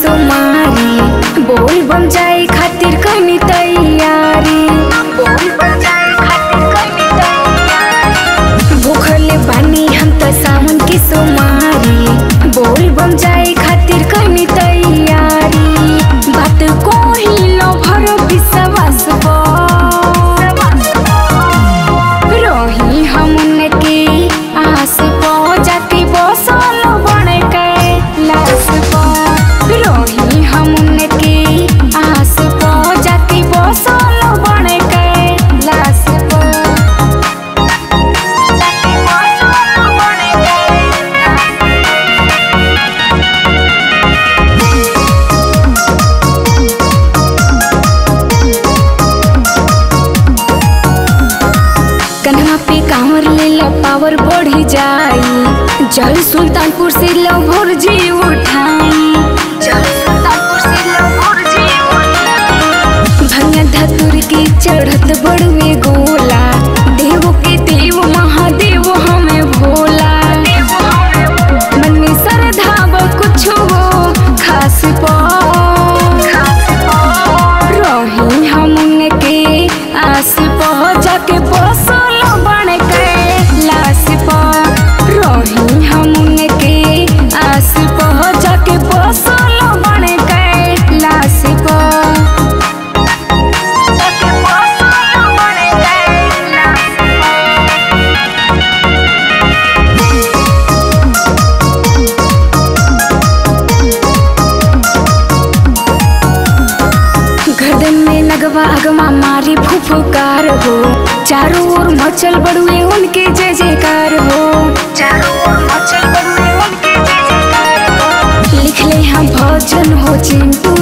सोमारी बोल बम जाए खातिर कनी तैयारी बोल बम जाए खातिर कनी तैयारी भूखल बानी हम त सावन के सोमारी बोल बम जाए खातिर कनी तैयारी बात कोही लो भर विश्वास बा रही हमन के आस पो जाके बसल बन के लास पो रही हमन के आस पो जाके बसल बन के लास पो जाके बसल बन के कन्हा पे कांवर ले लो पावर बढ़ी जाई जल सुल्तानपुर से लो भोर जी उठाई जल सुल्तानपुर से लो भोर जी उठाई भंगा धतुर के चढ़त बड़वे गोला देव के देव महादेव हमें भोला मन में श्रद्धा ब कुछ हो खास पा रही हमन के आस पह जाके बसल बन के लाश पह रही हमन के आस पह जाके बसल बन के लाश पह जाके बसल बन के लाश पह गर्दन में लगवा अगवा मारी फुफकार हो चारों ओर मचल बड़ुए उनके जय जयकार हो चारों ओर मचल बड़ुए उनके जय जयकार हो लिख ले हम भजन हो चिंटू